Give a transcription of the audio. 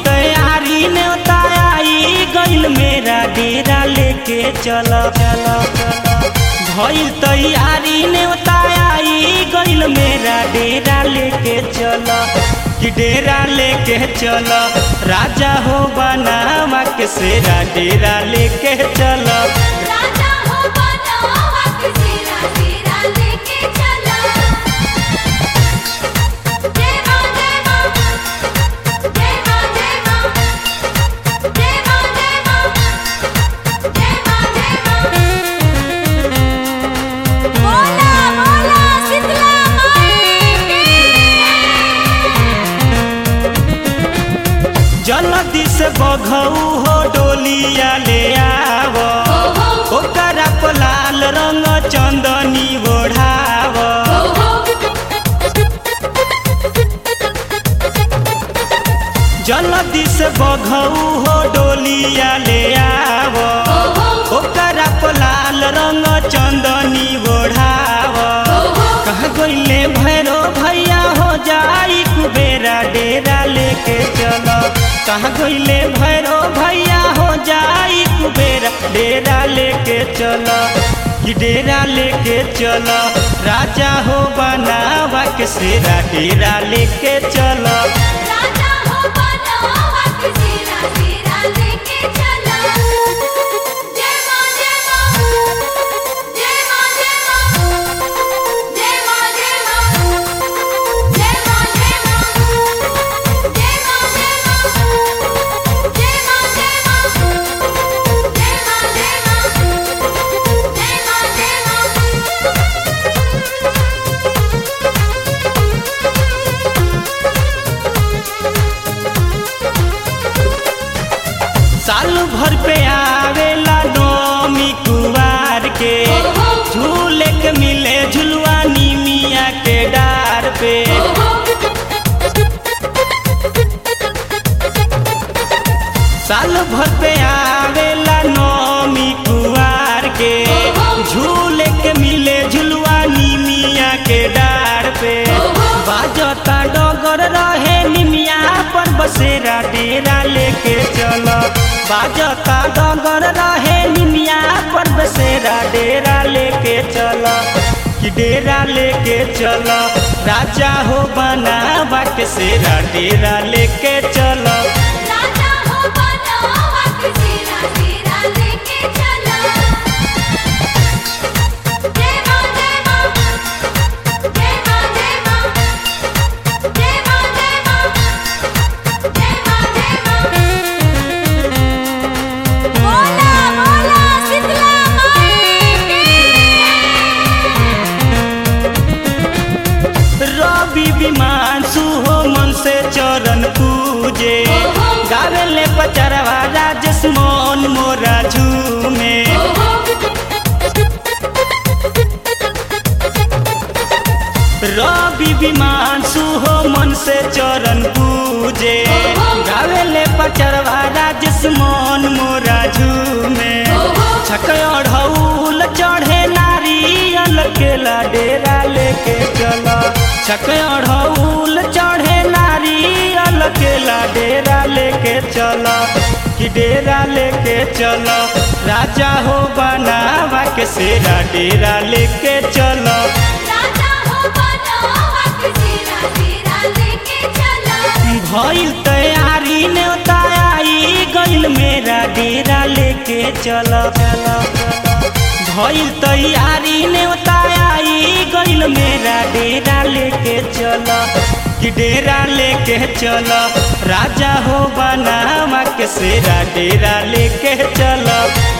तैयारी न्योता आई गइल मेरा डेरा लेके चल चल भइल तैयारी न्योता आई गइल मेरा डेरा लेके चल कि डेरा लेके चल राजा हो बनावा के सेरा डेरा लेके चल राजा हो बनावा के सेरा सेरा लेके चला जय मां जय मां जय मां जय मां जय मां जय मां जय मां जय मां बोला बोला शीतला माई जल्दी से बघऊ हो डोलिया ले आव ओकरा पर लाल रंग चंदनी ओढ़ाव जल्दी से बघऊ हो डोलिया ले आव ओकरा पर लाल रंग चंदनी ओढ़ाव कहाँ गइले भैरो भैया हो जाई कुबेरा डेरा लेके चल कहाँ गइले भैरो भैया हो जाई कुबेरा डेरा लेके चल कि डेरा लेके चल राजा हो बनावा के सेरा डेरा लेके चल राजा हो बनावा के सेरा सेरा लेके चला जय मां जय मां जय मां जय मां जय मां जय मां जय मां जय मां जय मां जय मां जय मां जय मां जय मां जय मां जय मां साल भर पे आवेला नौमी कुवार के झूले के मिले झुलवा निमिया के डार पे साल भर पे आवेला नौमी कुवार के झूले के मिले झुलवा निमिया के डार पे बाजता डगर रहे निमिया पर बसेरा डेरा लेके चल बाजता डगर रहे निमिया पर बसेरा डेरा लेके चल कि डेरा लेके चल राजा हो बनावा के सेरा डेरा लेके चल राजा हो बनावा के सेरा सेरा लेके चला जय मां जय मां जय मां जय मां जय मां जय मां जय मां जय मां बोला बोला शीतला माई रवि विमांशु हो मन से चरण पूजे गावे ले पचरवा राजेश मोन मोरा झूमे रवि विमांशु हो मन से चरण पूजे गावे ले पचरवा राजेश मोन मोरा झूमे छक अढ़ौल चढ़े नारियल केला डेरा लेके चल छक अढ़ौल चढ़े नारियल केला डेरा लेके चल कि डेरा लेके चल राजा हो बनावा के सेरा डेरा लेके चल राजा हो बनावा के सेरा सेरा लेके चला भइल तैयारी न्योता आई गइल मेरा डेरा लेके चल भइल तैयारी न्योता आई गइल मेरा डेरा लेके चल कि डेरा लेके चल राजा हो बनावा के सेरा डेरा लेके चल